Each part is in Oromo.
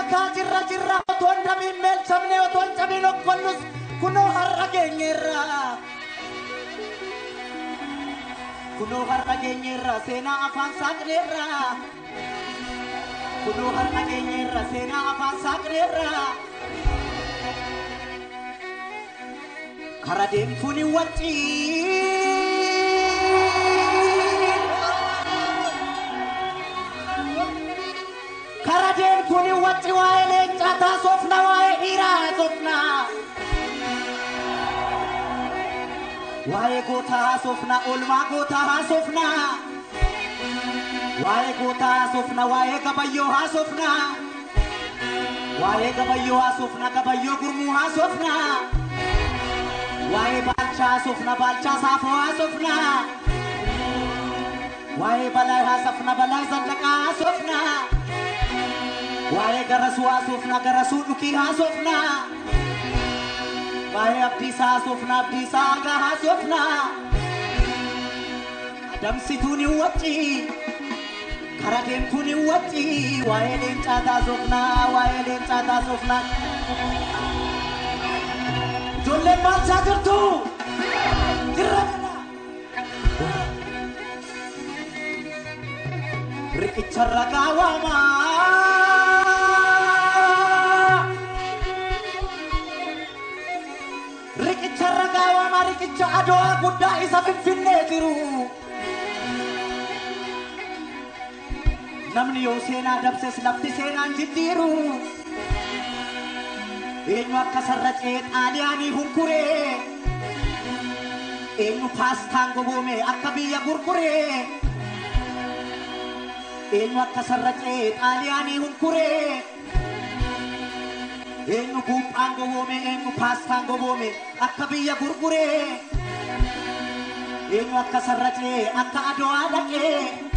makaa jirra jirra otoo hin dhamiin meelchamne otoo hin cabiin okkollus kunoo har'a geenyeerra. Kunoo har'a geenyeerra seenaa afaan saaqneerra. Kunoo har'a geenyeerra seenaa afaan saaqneerra. Kara deemtuun hin waccii. Kara deemtuun hin wacci waa'ee leencaa taasofna waa'ee dhiiraa haasofna. Waa'ee gootaa haasofna oolmaa gootaa haasofna. Waa'ee gootaa haasofna waa'ee gabayyoo haasofna. Waa'ee gabayyoo haasofna gabayyoo gurmuu haasofna. Waa'ee baalchaa haasofna baalchaa saafoo haasofna. Waa'ee balaa haasofna balaa zallaqaa haasofna. Waa'ee garasuu haasofna garasuu dhukii haasofna. Waa'ee abdiisaa haasofna abdiisaa hagaa haasofna. Adamsituun hin wacci. Kara deemtuun hin wacci. Waa'ee leencaa taasofna waa'ee leencaa taasofna. Ijoolleen maalchaa jirtu? Jirra jirra. Riqicha ragaa waamaa. Riqicha ragaa waamaa riqicha adawaa guddaa isa finfinnee jiru. Namni yoo seenaa dabses lafti seenaan jijjiiru. Eenyu akka sarracee xaaliyaanii hunkuree. Eenyu paastaan goboome akka biyya gurguree. Eenyu akka sarracee xaaliyaanii hunkuree. Eenyu buuphaan goboome eenyu paastaan goboome akka biyya gurguree. Eenyu akka sarracee akka adawaa dhaqee.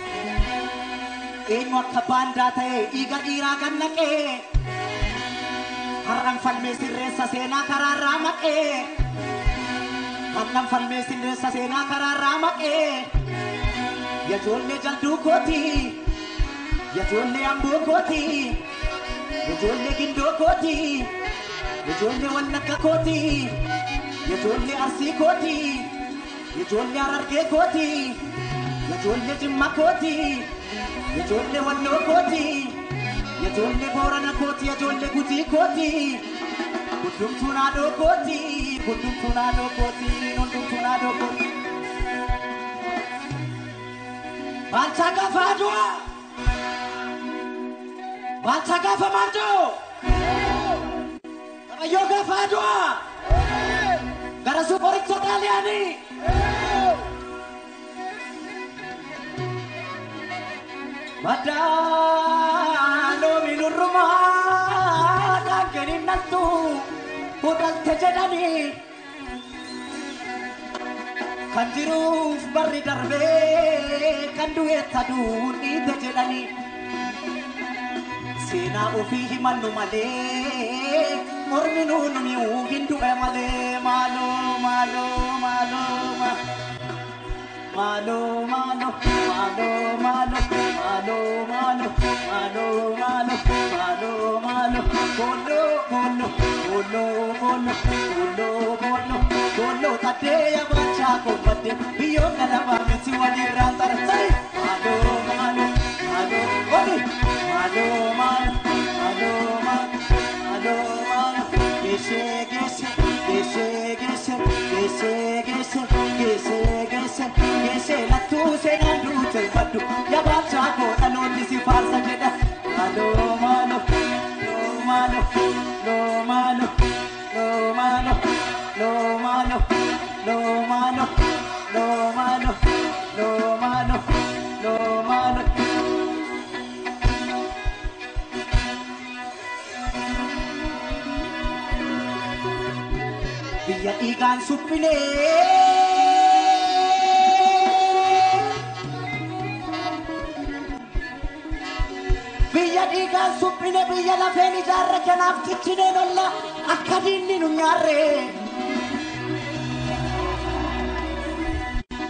Eenyu akka baandaa ta'ee dhiiga dhiiraa gannaqee. Har'an falmee sirreessa seenaa karaarraa maqee. Har'an falmee sirreessa seenaa karaarraa maqee. Yajoollee jalduu kooti. Yajoollee amboo kooti. Yajoollee gindoo kooti. Yajoollee wallagga kooti. Yajoollee arsii kooti. Yajoollee harargee kooti. Yajoollee jimma kooti. Yajoollee walloo kooti. Yajoollee boorana kooti. Yajoollee gujii kooti. Hundumtuu naadoo kooti. Hundumtuu naadoo kooti. Hundumtuu naadoo kooti. Baalchaa gaafa adu'a. Baalchaa gaafa maandoo. Qabayyoo gaafa adu'a. Gara suuqoricha xaaliyaanii. Madaaloo minurrumaa dhaanganii naltu hudhalte jedhanii kan jiruuf barri darbee kan du'eetta duun dhiite jedhanii seenaa ofii himannu malee mormi nuun mi'uu hin du'e malee maaloo maaloo maaloo maaloo. Malo, malo, malo, malo, malo, malo, malo, malo, malo, malo, bolo, bolo, bolo, bolo, bolo, bolo, bolo, tateya bacha kombate, biyo kalaba mesi wali rantar sai. Malo, malo, malo, oli, malo, malo, malo, malo, malo, malo, geshe, geshe, geshe, geshe, geshe, geshe, geshe, geshe, geshe, lattu seenaan duute faddu, yabaachaa koo dhaloonni si faarsa jedha. Malo, malo, lo, malo, lo, malo, lo, malo, lo, malo, lo, malo, lo, malo, lo, malo, lo, malo. biyya dhiigaan suphinee. Biyya dhiigaan suphine biyya lafeen ijaarre kanaaf ciccinee lolla akka diinni nu nyaarre.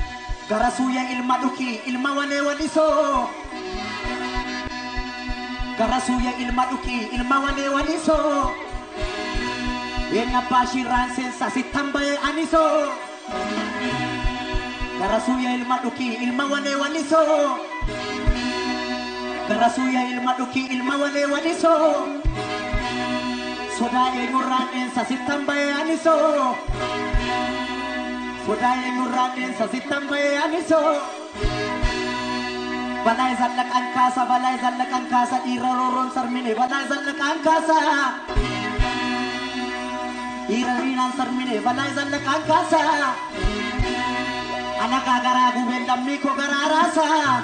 Gara suuyya ilma dhuki ilma walee walisoo. gara suuyya ilma dhukii ilma walee walisoo Eenyu abbaa shirraan seensa sittan bahee anisoo gara suuyya ilma dhukii ilma walee walisoo gara suuyya ilma dhukii ilma walee walisoo sodaa eenyurraan dheensa sittan bahee anisoo sodaa eenyurraan dheensa sittan bahee anisoo balaa zallaqaan kaasa balaa zallaqaan kaasa dhiira roorroon sarmine balaa zallaqaan kaasa dhiira riinaan sarmine balaa zallaqaan kaasa alagaa garaa gubeen lammii koo garaa raasa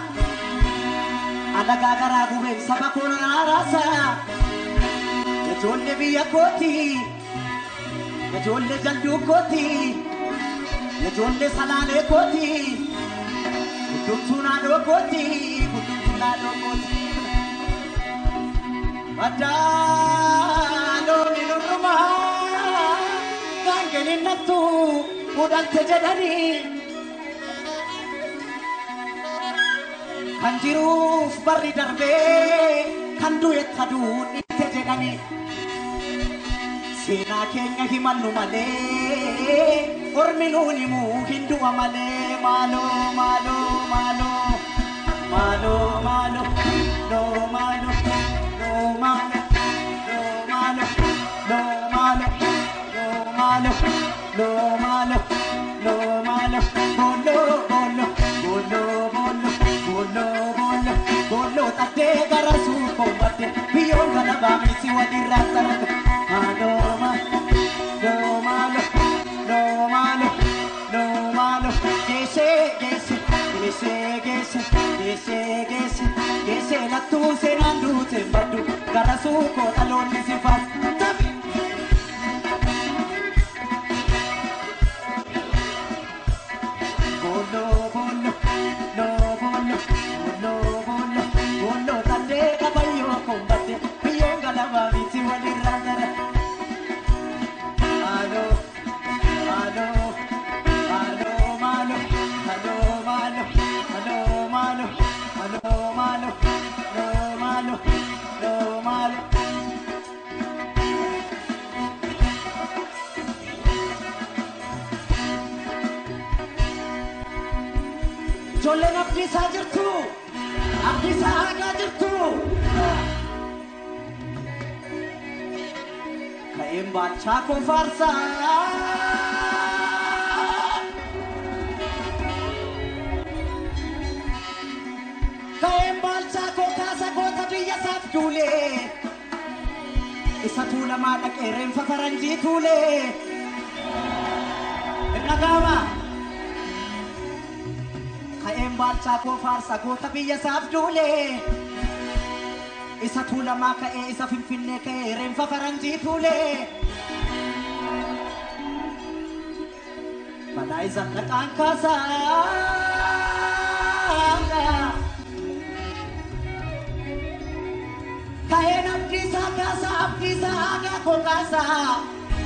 alagaa garaa gubeen saba koo garaa raasa ijoollee biyya kooti ijoollee jalduu kooti ijoollee salaalee kooti guddumtuu naannoo kooti guddumtuu naannoo kooti baddaaloo minurrumaa gaangeen innattu mudhalte jedhanii kan jiruuf barri darbee kan du'e taduun itti jedhanii seenaa keenya himannu malee ormi nuun himuu hin du'a malee maaloo maaloo maaloo maaloo maaloo noo maaloo noo maaloo noo maaloo noo maaloo noo maaloo noo maaloo noo maaloo booloo booloo booloo booloo booloo booloo booloo tattee gara suuqoo badde biyyoon kana baamisi walirraa sarate maaloo maaloo noo maaloo noo maaloo noo maaloo geessee geesse geessee geesse geessee geesse geessee lattuu seenaan duute baddu gara suuqoo dhaloonni si faas tafi. Bolo, bolo, no, bolo, bolo, bolo, bolo, tande kabayo kombate, biyo galaba biti wali randara. Alo, alo, alo, malo, alo, malo, alo, malo, alo, malo, alo, malo, alo, malo. Ijoolleen abdiisaa jirtu, abdiisaa hagaa jirtu. Ka'een baachaa koo faarsaa. Ka'een baachaa koo kaasa goota biyya isaaf duulee. Isa tuulamaa dhaqee reenfa faranjii tuulee. Hin dhaga'amaa? ka'een baalchaa koo faarsa goota biyya isaaf duulee isa tuulamaa ka'ee isa finfinnee ka'ee reenfa faranjii tuulee balaa isa dhaqaan kaasaa ka'een abdiisaa kaasaa abdiisaa aagaa koo kaasaa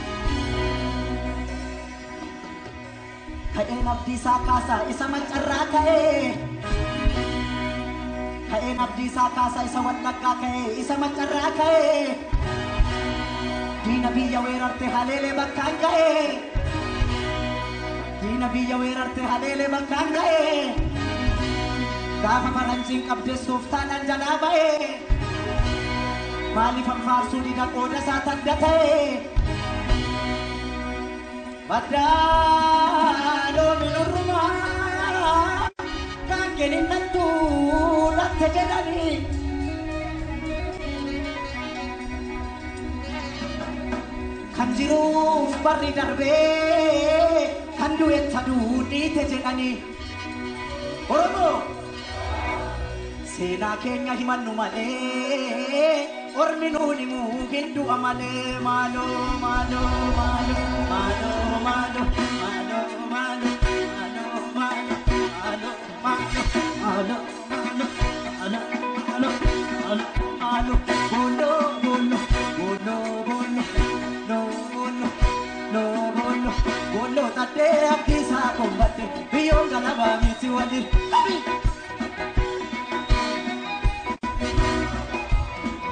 ka'een abdiisaa kaasaa isa maccarraa ka'ee ka'een abdiisaa kaasaa isa wallaggaa ka'ee isa maccarraa ka'ee diina biyya weerarte haleelee bakkaan ga'ee diina biyya weerarte haleelee bakkaan ga'ee gaafa faranjiin qabdeessuuf taanaan jalaa ba'ee maaliif anfaarsuu dida qooda isaa tanda ta'ee Baddaaloo minurrumaa gaangeen innattu latte jedhanii. Kan jiruuf barri darbee kan du'e taduu dhiite jedhanii. Oromoo seenaa keenya himannu malee ormi nuun himuu hin du'a malee maaloo maaloo maaloo maaloo maaloo maaloo maaloo maaloo maaloo maaloo maaloo maaloo maaloo maaloo maaloo booloo booloo booloo booloo noo booloo noo booloo booloo tattee abdiisaa kombatte biyyoon galabaa miti waliin.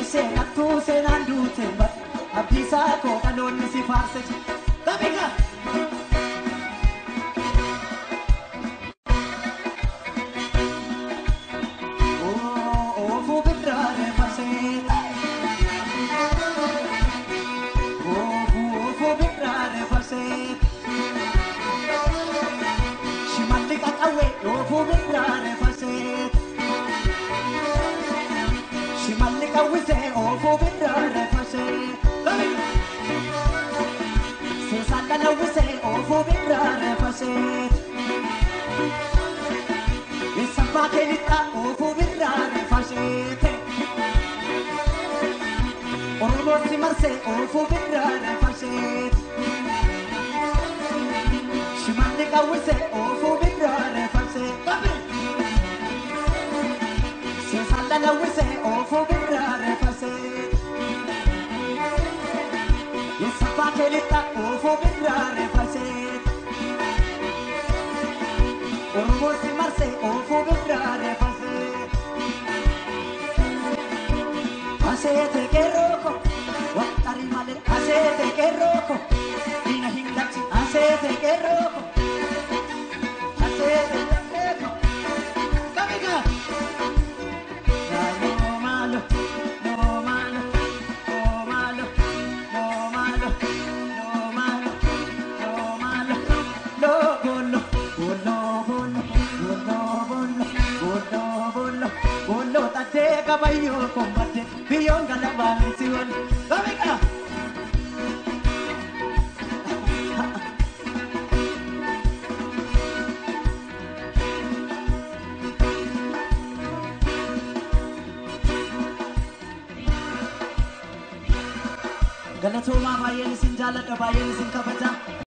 seenattuu seenaan duute bad abdiisaa koo dhaloonni si faarse Taphika! Oofuu birraaree farsee Oofuu birraaree farsee Shimalli qaqawwee oofuu birraaree farsee Shimalli qawwisee oofuu birraaree farsee Seesaan dhalawwisee oofuu birraaree farsee Eessabbaa keelixaa oofuu birraaree farsee Oromoo si marsee oofuu birraaree farsee Shimalli qawwisee oofuu birraaree farsee Seesaan dhalawwisee oofuu birraaree farsee Eessabbaa keelixaa oofuu birraaree farsee Oromoo si marsee oofuu birraaree farsee Aseete qeerrooko waxxari malee aseete qeerrooko diina hin galchi aseete qeerrooko aseete qeerrooko kamiga no malo no malo no malo no malo no malo no malo no bollo bollo bollo bollo bollo bollo bollo bollo tattee qabayyoo kombatte biyyoon galabaan si wal kamiga galatoomaa baay'een isin jaalladha baay'een isin kabaja